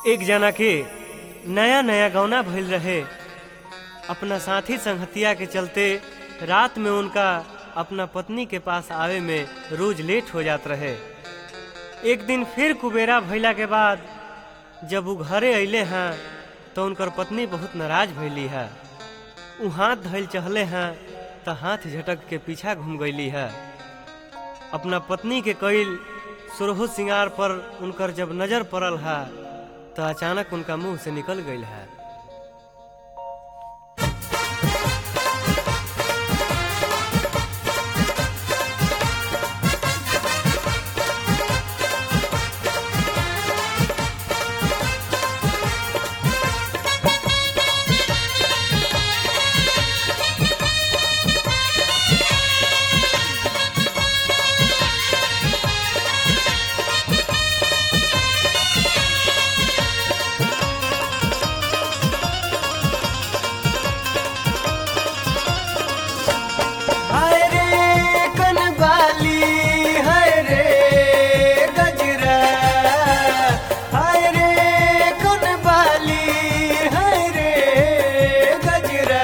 एक जना के नया नया गौना भइल रहे अपना साथी संगतिया के चलते रात में उनका अपना पत्नी के पास आवे में रोज लेट हो जात रहे एक दिन फिर कुबेरा भइला के बाद जब वो घरे अइले हैं तो उनकर पत्नी बहुत नाराज भइली है उ हाथ धइल चहले हैं तो हाथ झटक के पीछा घूम गईली है अपना पत्नी के कईल सुरहु सिंगार पर उनकर जब नजर पड़ल है तो अचानक उनका मुंह से निकल गई है हाय रे कनबाली हाय रे गजरा हाय रे कनबाली हाय रे गजरा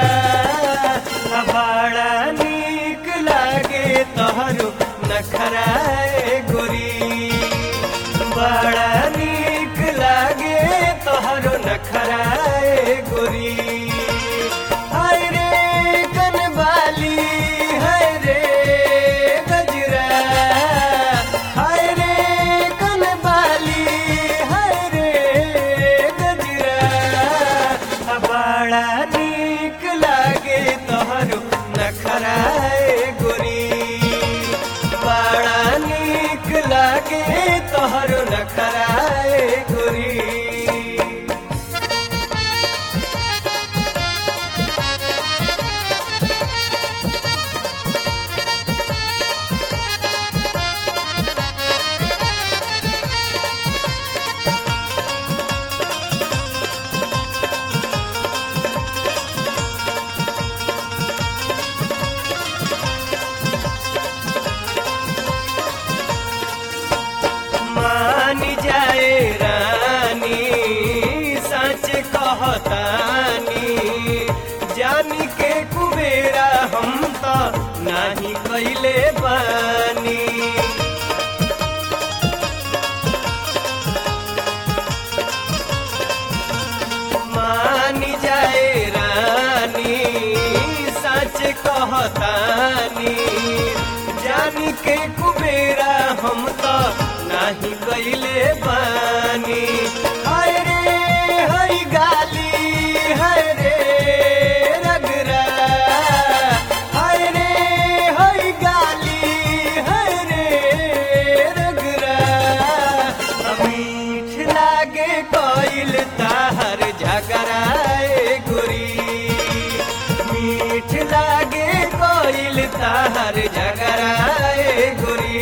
बड़ा नीक लागे तोहरो नखराए गोरी बड़ा नीक लागे तोहरो नखराए गोरी हाय रे कनबाली हाय रे गजरा हाय रे कनबाली हाय रे गजरा बड़ा नीक लागे तोहरो नखराए गोरी बड़ा नीक लागे तोहरो नखराए गोरी मान जाए रानी सच कहतानी जानी के कुबेरा हम तो नाही कैले बानी मान जाए रानी सच कहतानी जानी के कुबेरा हम तो नाही कैले बानी हाय रे हाय गाली हाय रे रगरा हाय रे हाय गाली हाय रे रगरा मीठ लागे कोइल ताहर झगराए गुरी मीठ लागे कोइल ताहर झगराए गुरी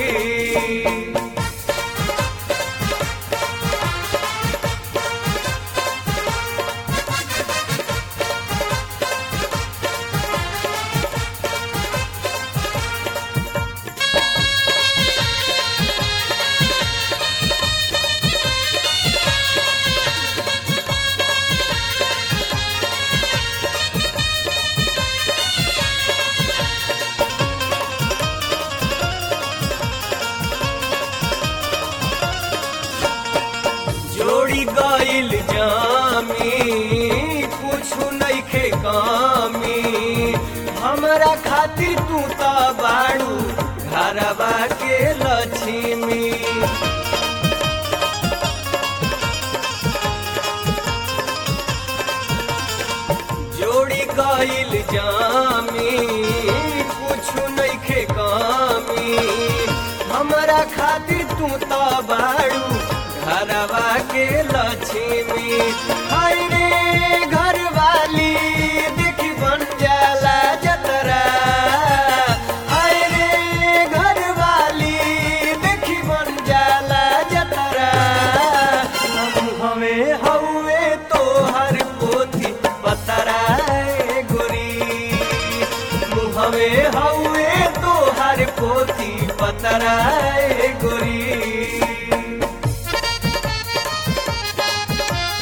जोड़ी गइल जामी कुछु नइखे कामी हमरा खातिर तू त बाड़ू घरवा के लक्ष्मी जोड़ी गइल जामी कुछु नइखे कामी हमरा खातिर तू त बाड़ू घरवा के लक्ष्मी हाय रे घरवाली देखी बन जाला जतरा हाय रे घरवाली देखी बन जाला जतरा हम हमें हौवे तोहर पोथी पतराए गोरी मुहवे हौवे तोहर पोथी पतराए गोरी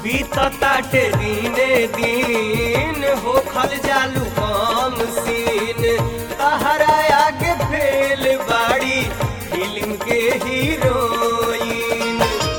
बीतताटे दीने दीन हो खल जालू कम सीन तहरा आगे फेल बाड़ी फिल्म के हीरोइन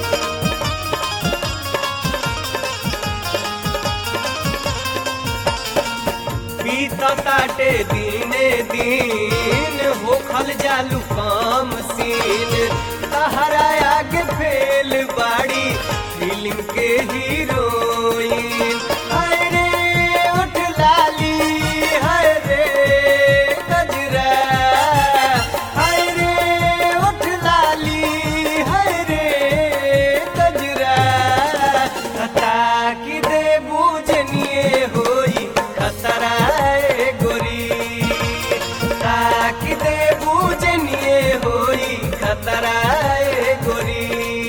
बीतताटे दीने दीन हो खल जालू कम सीन तहरा आगे फेल बाड़ी फिल्म के हीरोइन हाय रे उठ लाली हाय रे गजरा हाय रे उठ लाली हाय रे गजरा खता की दे बूझनिए होई खतरा ए गोरी ताकि दे बूझनिए होई खतरा ए गोरी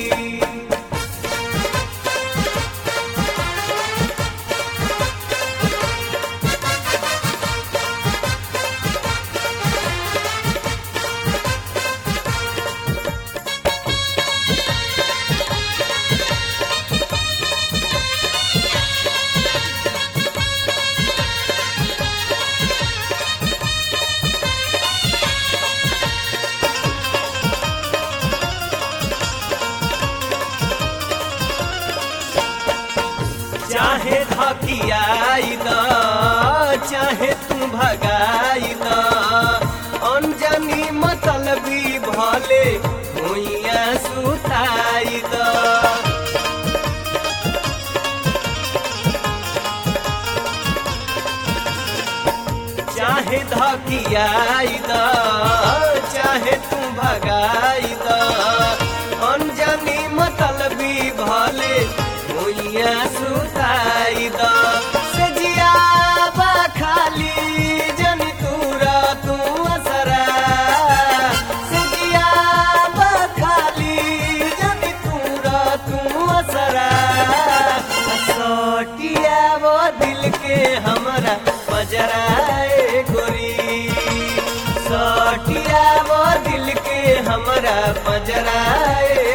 चाहे धकियाई द चाहे तू भगाई द अनजानी मतलबी भले भुइया सुताई द चाहे धकियाई द चाहे तू भगाई द अनजानी मतलबी भले भुइया सुताई द सजिया बा खाली जन तूरा तू असरा सजिया बा खाली जन तूरा तू असरा सटिया वो दिल के हमरा बजराए गोरी सटिया वो दिल के हमरा बजराए